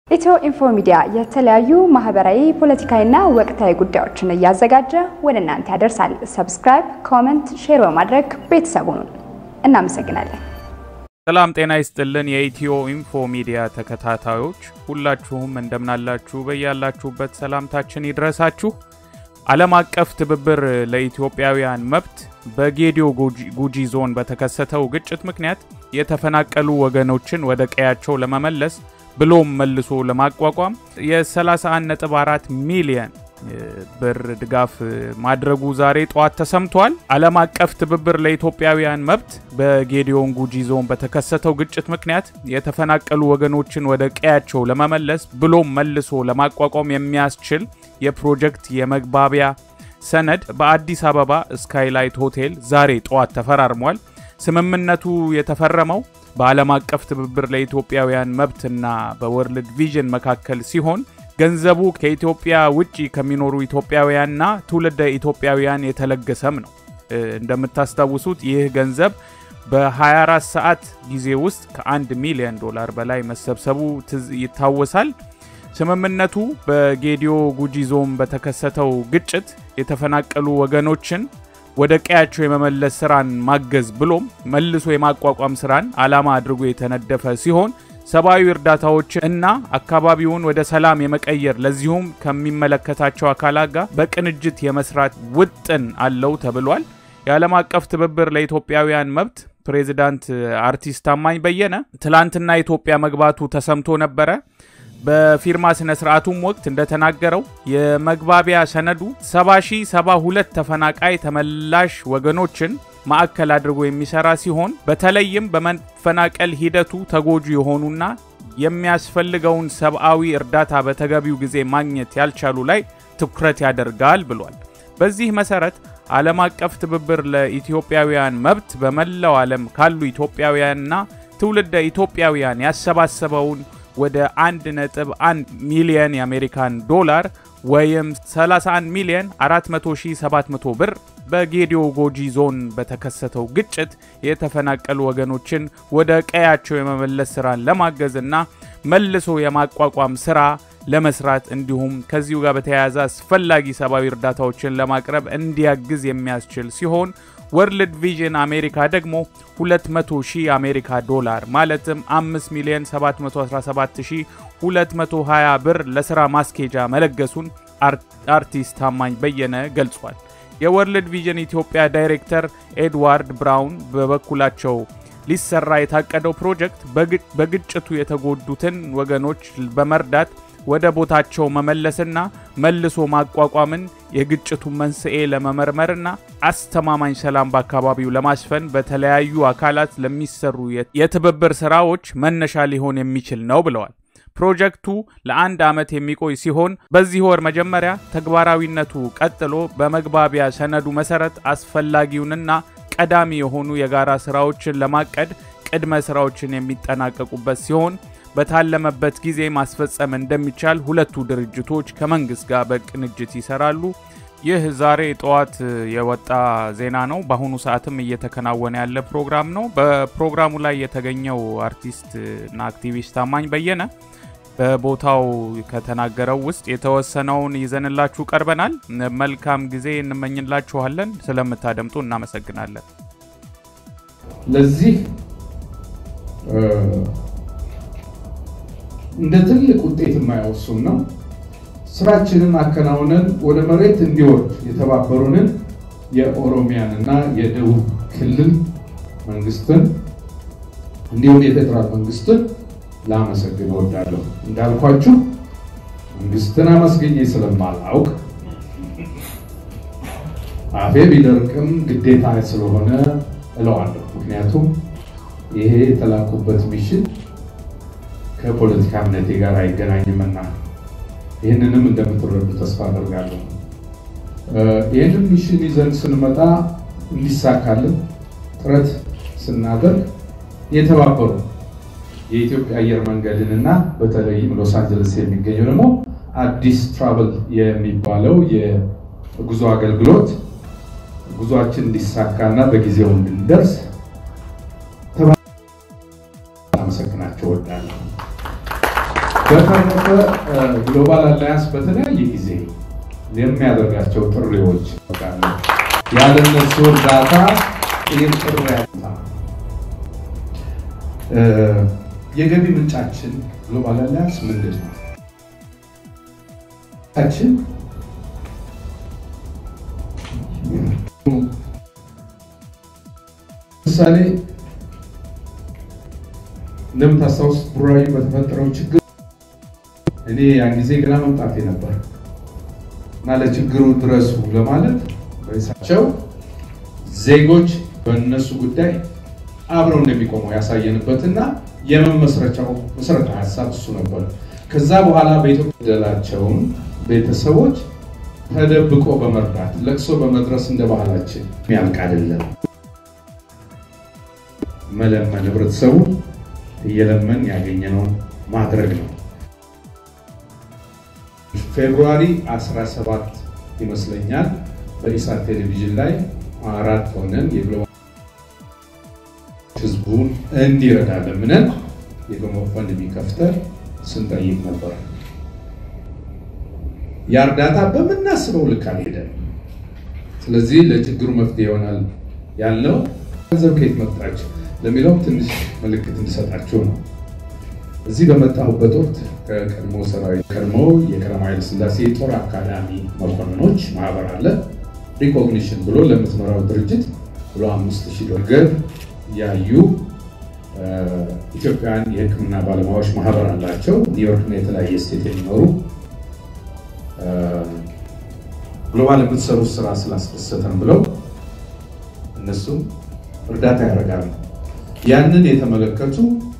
ኢትዮ ኢንፎ ሚዲያ የተለያዩ ማህበራዊ፣ ፖለቲካዊና ወቅታዊ ጉዳዮችን እያዘጋጀ ወደ እናንተ ያደርሳል። ሰብስክራይብ፣ ኮመንት፣ ሼር በማድረግ ቤተሰቡን እናመሰግናለን። ሰላም ጤና ይስጥልን። የኢትዮ ኢንፎ ሚዲያ ተከታታዮች ሁላችሁም እንደምናላችሁ በያላችሁበት ሰላምታችን ይድረሳችሁ። ዓለም አቀፍ ትብብር ለኢትዮጵያውያን መብት በጌዲዮ ጉጂ ዞን በተከሰተው ግጭት ምክንያት የተፈናቀሉ ወገኖችን ወደ ቀያቸው ለመመለስ ብሎም መልሶ ለማቋቋም የ31.4 ሚሊየን ብር ድጋፍ ማድረጉ ዛሬ ጠዋት ተሰምቷል። ዓለም አቀፍ ትብብር ለኢትዮጵያውያን መብት በጌዲዮን ጉጂ ዞን በተከሰተው ግጭት ምክንያት የተፈናቀሉ ወገኖችን ወደ ቀያቸው ለመመለስ ብሎም መልሶ ለማቋቋም የሚያስችል የፕሮጀክት የመግባቢያ ሰነድ በአዲስ አበባ ስካይላይት ሆቴል ዛሬ ጠዋት ተፈራርሟል። ስምምነቱ የተፈረመው በዓለም አቀፍ ትብብር ለኢትዮጵያውያን መብትና በወርልድ ቪዥን መካከል ሲሆን ገንዘቡ ከኢትዮጵያ ውጭ ከሚኖሩ ኢትዮጵያውያንና ትውልደ ኢትዮጵያውያን የተለገሰም ነው። እንደምታስታውሱት ይህ ገንዘብ በ24 ሰዓት ጊዜ ውስጥ ከ1 ሚሊዮን ዶላር በላይ መሰብሰቡ ይታወሳል። ስምምነቱ በጌዲዮ ጉጂ ዞን በተከሰተው ግጭት የተፈናቀሉ ወገኖችን ወደ ቀያቸው የመመለስ ስራን ማገዝ ብሎም መልሶ የማቋቋም ስራን ዓላማ አድርጎ የተነደፈ ሲሆን ሰብአዊ እርዳታዎችን እና አካባቢውን ወደ ሰላም የመቀየር ለዚሁም ከሚመለከታቸው አካላት ጋር በቅንጅት የመስራት ውጥን አለው ተብሏል። የዓለም አቀፍ ትብብር ለኢትዮጵያውያን መብት ፕሬዚዳንት አርቲስት ታማኝ በየነ ትላንትና ኢትዮጵያ መግባቱ ተሰምቶ ነበረ። በፊርማ ስነ ስርዓቱም ወቅት እንደተናገረው የመግባቢያ ሰነዱ 70,072 ተፈናቃይ ተመላሽ ወገኖችን ማዕከል አድርጎ የሚሰራ ሲሆን በተለይም በመፈናቀል ሂደቱ ተጎጂ የሆኑና የሚያስፈልገውን ሰብአዊ እርዳታ በተገቢው ጊዜ ማግኘት ያልቻሉ ላይ ትኩረት ያደርጋል ብሏል። በዚህ መሰረት ዓለም አቀፍ ትብብር ለኢትዮጵያውያን መብት በመላው ዓለም ካሉ ኢትዮጵያውያንና ትውልደ ኢትዮጵያውያን ያሰባሰበውን ወደ 1.1 ሚሊየን የአሜሪካን ዶላር ወይም 31 ሚሊየን 400,700 ብር በጌዲዮ ጎጂ ዞን በተከሰተው ግጭት የተፈናቀሉ ወገኖችን ወደ ቀያቸው የመመለስ ስራን ለማገዝና መልሶ የማቋቋም ስራ ለመስራት እንዲሁም ከዚሁ ጋር በተያያዘ አስፈላጊ ሰብአዊ እርዳታዎችን ለማቅረብ እንዲያግዝ የሚያስችል ሲሆን ወርልድ ቪዥን አሜሪካ ደግሞ 200 ሺህ አሜሪካ ዶላር ማለትም 5 ሚሊዮን 717220 ብር ለስራ ማስኬጃ መለገሱን አርቲስት ታማኝ በየነ ገልጿል። የወርልድ ቪዥን ኢትዮጵያ ዳይሬክተር ኤድዋርድ ብራውን በበኩላቸው ሊሰራ የታቀደው ፕሮጀክት በግጭቱ የተጎዱትን ወገኖች በመርዳት ወደ ቦታቸው መመለስና መልሶ ማቋቋምን የግጭቱ መንስኤ ለመመርመርና አስተማማኝ ሰላም በአካባቢው ለማስፈን በተለያዩ አካላት ለሚሰሩ የትብብር ስራዎች መነሻ ሊሆን የሚችል ነው ብለዋል። ፕሮጀክቱ ለአንድ ዓመት የሚቆይ ሲሆን በዚህ ወር መጀመሪያ ተግባራዊነቱ ቀጥሎ በመግባቢያ ሰነዱ መሰረት አስፈላጊውንና ቀዳሚ የሆኑ የጋራ ስራዎችን ለማቀድ ቅድመ ስራዎችን የሚጠናቀቁበት ሲሆን በታለመበት ጊዜ ማስፈጸም እንደሚቻል ሁለቱ ድርጅቶች ከመንግስት ጋር በቅንጅት ይሰራሉ። ይህ ዛሬ ጠዋት የወጣ ዜና ነው። በአሁኑ ሰዓትም እየተከናወነ ያለ ፕሮግራም ነው። በፕሮግራሙ ላይ የተገኘው አርቲስት እና አክቲቪስት ታማኝ በየነ በቦታው ከተናገረው ውስጥ የተወሰነውን ይዘንላችሁ ቀርበናል። መልካም ጊዜ እንመኝላችኋለን። ስለምታደምጡ እናመሰግናለን። ለዚህ እንደ ትልቅ ውጤት የማያወሱን ነው። ስራችንን አከናውነን ወደ መሬት እንዲወርድ የተባበሩንን የኦሮሚያን እና የደቡብ ክልል መንግስትን እንዲሁም የፌዴራል መንግስትን ላመሰግን እወዳለሁ። እንዳልኳችሁ መንግስትን አመስግኜ ስለማላውቅ አፌ ቢደርቅም ግዴታ ስለሆነ እለዋለሁ። ምክንያቱም ይሄ የተላኩበት ሚሽን ከፖለቲካ እምነቴ ጋር አይገናኝምና ይህንንም እንደምትረዱ ተስፋ አደርጋለሁ። ይህንን ሚሽን ይዘን ስንመጣ እንዲሳካልን ጥረት ስናደርግ የተባበሩ የኢትዮጵያ አየር መንገድን እና በተለይም ሎስ አንጀለስ የሚገኘው ደግሞ አዲስ ትራቨል የሚባለው የጉዞ አገልግሎት ጉዞአችን እንዲሳካና በጊዜው እንድንደርስ አመሰግናቸው እወዳለሁ። በተረፈ በተረፈ ግሎባል አላያንስ በተለያየ ጊዜ የሚያደርጋቸው ጥሪዎች ያለ እነሱ እርዳታ ይህን ጥሪ ያታ የገቢ ምንጫችን ግሎባል አላያንስ ምንድን ነው? ችን ምሳሌ እንደምታስታውስ ቡራዩ በተፈጠረው ችግር እኔ ያን ጊዜ ገና መምጣቴ ነበር እና ለችግሩ ድረሱ ለማለት በሳቸው ዜጎች በእነሱ ጉዳይ አብረው እንደሚቆሙ ያሳየንበትና የመመስረቻው መሰረታዊ ሀሳብ እሱ ነበር። ከዛ በኋላ በኢትዮጵያ ደላቸውን ቤተሰቦች ተደብቆ በመርዳት ለቅሶ በመድረስ እንደ ባህላችን የሚያልቅ አይደለም። መለመን ህብረተሰቡ እየለመን ያገኘነውን ማድረግ ነው። ፌብሩዋሪ 17 ይመስለኛል በኢሳት ቴሌቪዥን ላይ አራት ሆነን የግሎባል ህዝቡን እንዲረዳ ለምነን የጎፈንድሚ ከፍተን ስንጠይቅ ነበር። ያ እርዳታ በምናስበው ልክ አልሄደም። ስለዚህ ለችግሩ መፍትሄ ይሆናል ያልነው ገንዘብ ከየት መጣች ለሚለው ትንሽ ምልክት እንዲሰጣችሁ ነው። እዚህ በመጣሁበት ወቅት ከቀድሞ ሰራዊት ቀድሞ የቀዳማዊ ኃይለ ሥላሴ የጦር አካዳሚ መኮንኖች ማህበር አለ ሪኮግኒሽን ብሎ ለምትመራው ድርጅት ብሎ አምስት ሺህ ዶላር ያዩ ኢትዮጵያን የሕክምና ባለሙያዎች ማህበር አላቸው። ኒውዮርክና የተለያየ ስቴት የሚኖሩ ግሎባል የምትሰሩት ስራ ስላስደሰተን ብለው እነሱም እርዳታ ያደርጋሉ። ያንን የተመለከቱ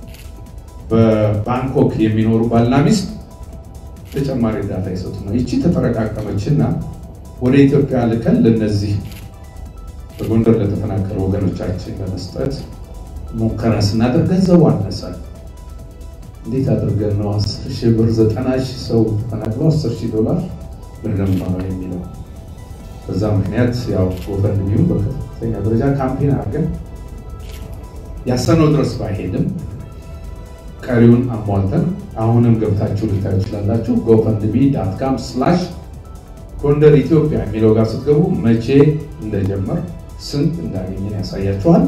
በባንኮክ የሚኖሩ ባልና ሚስት ተጨማሪ እርዳታ ይሰጡ ነው። ይቺ ተጠረቃቀመችና ወደ ኢትዮጵያ ልከን ለነዚህ በጎንደር ለተፈናቀሉ ወገኖቻችን ለመስጠት ሙከራ ስናደርግ ገንዘቡ አነሳል። እንዴት አድርገን ነው አስር ሺህ ብር ዘጠና ሺህ ሰው ተፈናቅሎ አስር ሺህ ዶላር ብንደምባ ነው የሚለው። በዛ ምክንያት ያው ጎፈንድሚውን በከፍተኛ ደረጃ ካምፔን አድርገን ያሰነው ድረስ ባይሄድም ቀሪውን አሟልተን አሁንም ገብታችሁ ልታዩ ትችላላችሁ። ጎፈንድሚ ዳት ካም ስላሽ ጎንደር ኢትዮጵያ የሚለው ጋር ስትገቡ መቼ እንደጀመር ስንት እንዳገኘን ያሳያችኋል።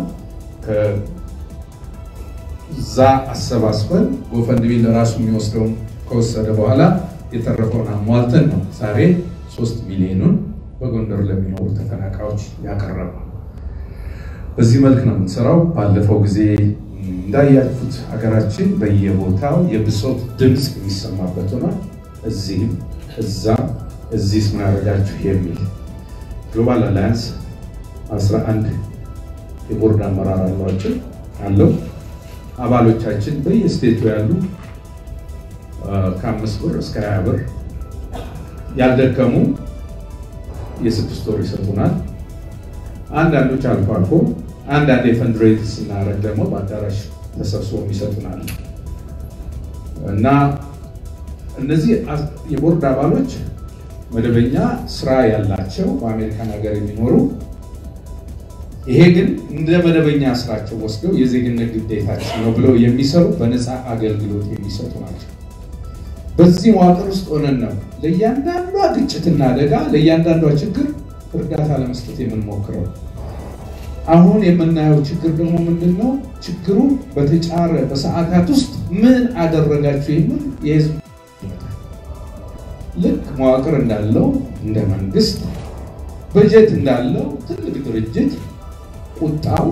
ከዛ አሰባስበን ጎፈንድሚ ለራሱ የሚወስደውን ከወሰደ በኋላ የተረፈውን አሟልተን ነው ዛሬ ሶስት ሚሊዮኑን በጎንደር ለሚኖሩ ተፈናቃዮች ያቀረበው። በዚህ መልክ ነው የምንሰራው። ባለፈው ጊዜ እንዳያችሁት ሀገራችን በየቦታው የብሶት ድምፅ የሚሰማበት ሆኗል። እዚህም እዛም እዚህ ምን አደረጋችሁ የሚል ግሎባል አላያንስ 11 የቦርድ አመራር አሏቸው አለው። አባሎቻችን በየስቴቱ ያሉ ከአምስት ብር እስከ ሀያ ብር ያልደከሙ የስድስት ወር ይሰጡናል። አንዳንዶች አልፎ አልፎ አንዳንድ የፈንድሬዝ ስናደርግ ደግሞ በአዳራሽ ተሰብስቦ ይሰጡናል እና እነዚህ የቦርድ አባሎች መደበኛ ስራ ያላቸው በአሜሪካን ሀገር የሚኖሩ ይሄ ግን እንደ መደበኛ ስራቸው ወስደው የዜግነት ግዴታችን ነው ብለው የሚሰሩ በነፃ አገልግሎት የሚሰጡ ናቸው። በዚህ መዋቅር ውስጥ ሆነን ነው ለእያንዳንዷ ግጭትና አደጋ ለእያንዳንዷ ችግር እርዳታ ለመስጠት የምንሞክረው። አሁን የምናየው ችግር ደግሞ ምንድን ነው? ችግሩ በተጫረ በሰዓታት ውስጥ ምን አደረጋችሁ የሚል የህዝብ ልክ መዋቅር እንዳለው እንደ መንግስት በጀት እንዳለው ትልቅ ድርጅት ቁጣው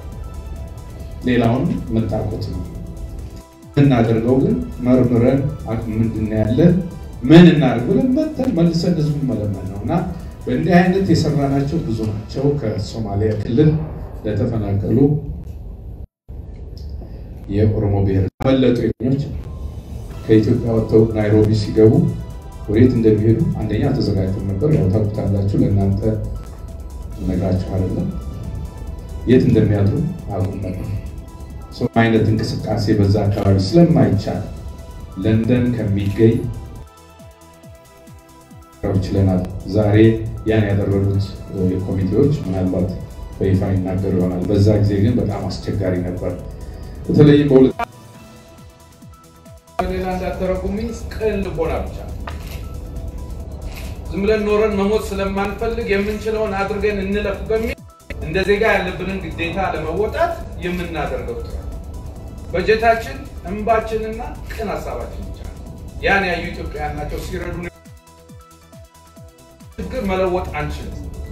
ሌላውን መጣቆት ነው። የምናደርገው ግን መርምረን አቅም ምንድን ያለን ምን እናድርግ ብለን መተን መልሰን ህዝቡን መለመን ነው እና በእንዲህ አይነት የሰራናቸው ብዙ ናቸው። ከሶማሊያ ክልል ለተፈናቀሉ የኦሮሞ ብሔር መለጡ ኞች ከኢትዮጵያ ወጥተው ናይሮቢ ሲገቡ ወዴት እንደሚሄዱ አንደኛ ተዘጋጅተው ነበር። ያው ታውቁታላችሁ፣ ለእናንተ እነግራችሁ አይደለም። የት እንደሚያድሩ አቁም ነበር። ሰው አይነት እንቅስቃሴ በዛ አካባቢ ስለማይቻል ለንደን ከሚገኝ ችለናል። ዛሬ ያን ያደረጉት ኮሚቴዎች ምናልባት በይፋ ይናገሩ ይሆናል። በዛ ጊዜ ግን በጣም አስቸጋሪ ነበር። በተለይ በሌላ እንዳተረጉምኝ ቅን ልቦና ብቻ ዝም ብለን ኖረን መሞት ስለማንፈልግ የምንችለውን አድርገን እንለፍ በሚል እንደ ዜጋ ያለብንን ግዴታ ለመወጣት የምናደርገው ጥረት በጀታችን እንባችንና ቅን ሀሳባችን ብቻ ያን ያዩ ኢትዮጵያውያን ናቸው ሲረዱ ችግር መለወጥ አንችልም።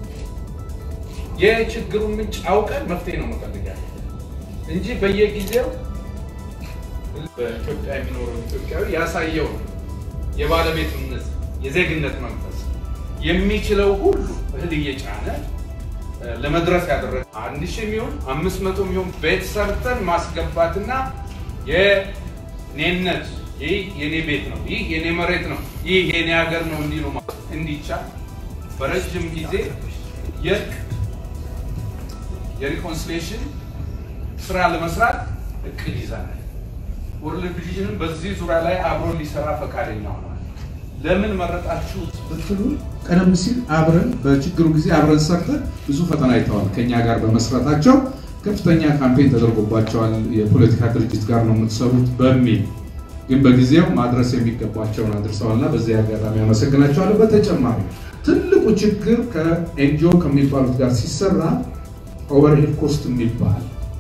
የችግሩን ምንጭ አውቀን መፍትሄ ነው መፈልግ ያለ እንጂ በየጊዜው በኢትዮጵያ የሚኖረው ኢትዮጵያዊ ያሳየው የባለቤትነት የዜግነት መንፈስ የሚችለው ሁሉ እህል እየጫነ ለመድረስ ያደረገ አንድ ሺህ የሚሆን አምስት መቶ የሚሆን ቤት ሰርተን ማስገባትና የኔነት ይህ የኔ ቤት ነው፣ ይህ የኔ መሬት ነው፣ ይህ የኔ ሀገር ነው እንዲሉ እንዲቻል በረጅም ጊዜ የእርቅ የሪኮንሲሌሽን ስራ ለመስራት እቅድ ይዘናል። ወርልድ ቪዥንም በዚህ ዙሪያ ላይ አብሮ ሊሰራ ፈቃደኛ ሆኗል። ለምን መረጣችሁት ብትሉ ቀደም ሲል አብረን በችግሩ ጊዜ አብረን ሰርተን ብዙ ፈተና አይተዋል። ከኛ ጋር በመስራታቸው ከፍተኛ ካምፔን ተደርጎባቸዋል። የፖለቲካ ድርጅት ጋር ነው የምትሰሩት በሚል ግን በጊዜው ማድረስ የሚገባቸውን አድርሰዋልና በዚህ አጋጣሚ አመሰግናቸዋለሁ። በተጨማሪ ትልቁ ችግር ከኤንጂኦ ከሚባሉት ጋር ሲሰራ ኦቨርሄድ ኮስት የሚባል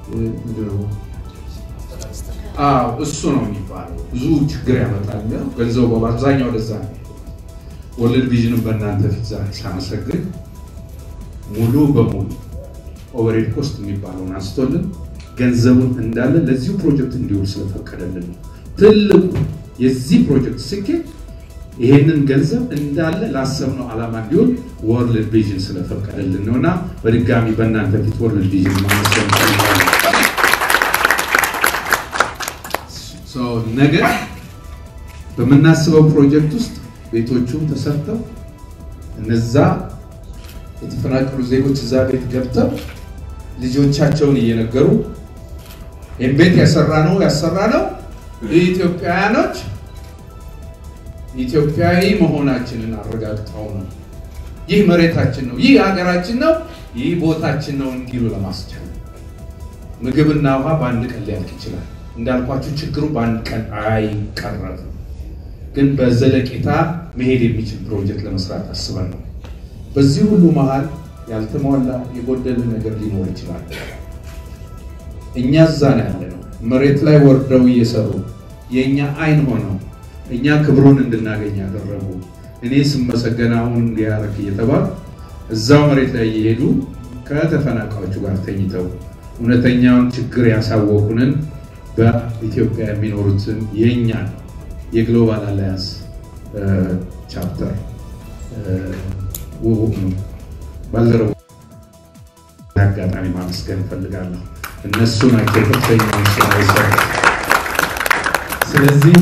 እሱ ነው የሚባለው። ብዙ ችግር ያመጣል። ገንዘቡ በአብዛኛው ወደዛ ነው። ወርልድ ቪዥንን በእናንተ ፊት ዛሬ ሳመሰግን ሙሉ በሙሉ ኦቨርሄድ ኮስት የሚባለውን አንስቶልን ገንዘቡን እንዳለ ለዚሁ ፕሮጀክት እንዲውል ስለፈቀደልን ነው። ትልቁ የዚህ ፕሮጀክት ስኬት ይሄንን ገንዘብ እንዳለ ላሰብነው ዓላማ እንዲሆን ወርልድ ቪዥን ስለፈቀደልን ነው እና በድጋሚ በእናንተ ፊት ወርልድ ቪዥን ማመስገን ነገ በምናስበው ፕሮጀክት ውስጥ ቤቶቹም ተሰርተው እነዛ የተፈናቀሉ ዜጎች እዛ ቤት ገብተው ልጆቻቸውን እየነገሩ ይህም ቤት ያሰራ ነው ያሰራ ነው ኢትዮጵያውያኖች ኢትዮጵያዊ መሆናችንን አረጋግጠው ነው። ይህ መሬታችን ነው፣ ይህ ሀገራችን ነው፣ ይህ ቦታችን ነው እንዲሉ ለማስቻል ምግብና ውሃ በአንድ ቀን ሊያልቅ ይችላል። እንዳልኳችሁ ችግሩ በአንድ ቀን አይቀረፍም፣ ግን በዘለቄታ መሄድ የሚችል ፕሮጀክት ለመስራት አስበን ነው። በዚህ ሁሉ መሀል ያልተሟላ የጎደለ ነገር ሊኖር ይችላል። እኛ እዛ ነው ያለ ነው። መሬት ላይ ወርደው እየሰሩ የእኛ አይን ሆነው እኛ ክብሩን እንድናገኝ ያደረጉ እኔ ስመሰገን አሁን እንዲያረግ እየተባል እዛው መሬት ላይ እየሄዱ ከተፈናቃዮቹ ጋር ተኝተው እውነተኛውን ችግር ያሳወቁንን በኢትዮጵያ የሚኖሩትን የእኛ የግሎባል አላያንስ ቻፕተር ባልደረቦ አጋጣሚ ማመስገን እፈልጋለሁ። እነሱ ናቸው ከፍተኛ ስራ የሰሩት። ስለዚህ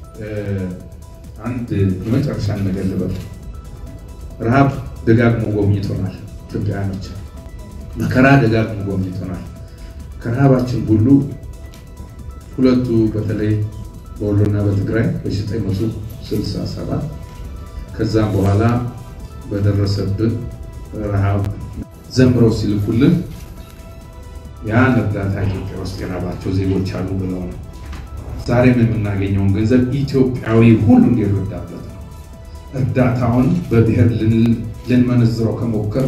አንድ የመጨረሻ ነገር ልበል። ረሃብ ደጋግሞ ጎብኝቶናል። ኢትዮጵያውያኖች መከራ ደጋግሞ ጎብኝቶናል። ከረሃባችን ሁሉ ሁለቱ በተለይ በወሎና በትግራይ በ967 ከዛም በኋላ በደረሰብን ረሃብ ዘምረው ሲልኩልን ያን እርዳታ ኢትዮጵያ ውስጥ የራባቸው ዜጎች አሉ ብለው ነው። ዛሬም የምናገኘውን ገንዘብ ኢትዮጵያዊ ሁሉ እንዲረዳበት ነው። እርዳታውን በብሔር ልንመነዝረው ከሞከር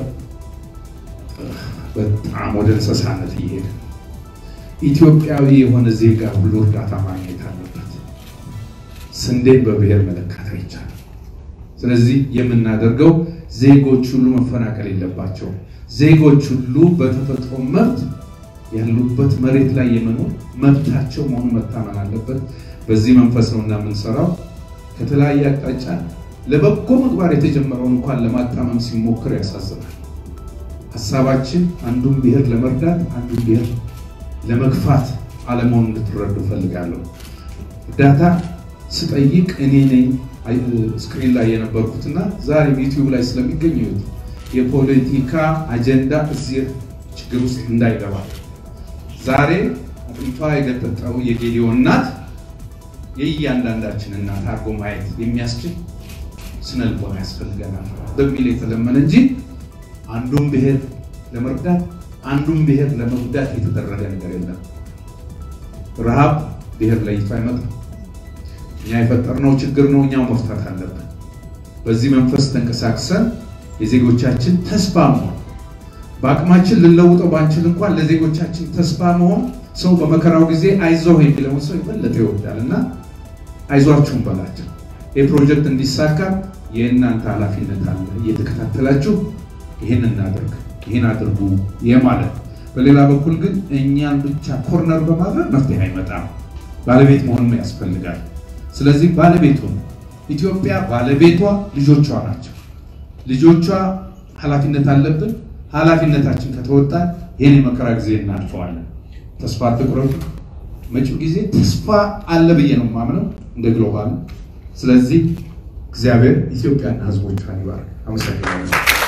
በጣም ወደ እንስሳነት እየሄደ ኢትዮጵያዊ የሆነ ዜጋ ሁሉ እርዳታ ማግኘት አለበት። ስንዴን በብሔር መለካት አይቻልም። ስለዚህ የምናደርገው ዜጎች ሁሉ መፈናቀል የለባቸውም። ዜጎች ሁሉ በተፈጥሮ መብት ያሉበት መሬት ላይ የመኖር መብታቸው መሆኑ መታመን አለበት። በዚህ መንፈስ ነው እና የምንሰራው። ከተለያየ አቅጣጫ ለበጎ ምግባር የተጀመረውን እንኳን ለማጣመም ሲሞክር ያሳዝናል። ሀሳባችን አንዱን ብሔር ለመርዳት አንዱን ብሔር ለመግፋት አለመሆኑ እንድትረዱ ፈልጋለሁ። እርዳታ ስጠይቅ እኔ ነኝ ስክሪን ላይ የነበርኩትና ዛሬም ዩቲዩብ ላይ ስለሚገኝ የፖለቲካ አጀንዳ እዚህ ችግር ውስጥ እንዳይገባ ዛሬ አጥንቷ የገጠጠው የጌዲዮ እናት የእያንዳንዳችን እናት አድርጎ ማየት የሚያስችል ስነ ልቦና ያስፈልገናል በሚል የተለመነ እንጂ አንዱን ብሔር ለመርዳት አንዱን ብሔር ለመጉዳት የተደረገ ነገር የለም። ረሃብ ብሔር ለይቶ አይመጣም። እኛ የፈጠርነው ችግር ነው፣ እኛው መፍታት አለብን። በዚህ መንፈስ ተንቀሳቅሰን የዜጎቻችን ተስፋ መሆን በአቅማችን ልንለውጠው ባንችል እንኳን ለዜጎቻችን ተስፋ መሆን ሰው በመከራው ጊዜ አይዞህ የሚለውን ሰው የበለጠ ይወዳል እና አይዟችሁም በላቸው። ይህ ፕሮጀክት እንዲሳካ የእናንተ ኃላፊነት አለ። እየተከታተላችሁ ይህን እናደርግ፣ ይህን አድርጉ የማለት በሌላ በኩል ግን እኛን ብቻ ኮርነር በማድረግ መፍትሄ አይመጣም። ባለቤት መሆንም ያስፈልጋል። ስለዚህ ባለቤቱ ኢትዮጵያ ባለቤቷ ልጆቿ ናቸው። ልጆቿ ኃላፊነት አለብን። ኃላፊነታችን ከተወጣ ይህን የመከራ ጊዜ እናልፈዋለን። ተስፋ አትቁረጡ። መጪው ጊዜ ተስፋ አለ ብዬ ነው የማምነው እንደ ግሎባል። ስለዚህ እግዚአብሔር ኢትዮጵያና ሕዝቦቿን ይባርክ። አመሰግናለሁ።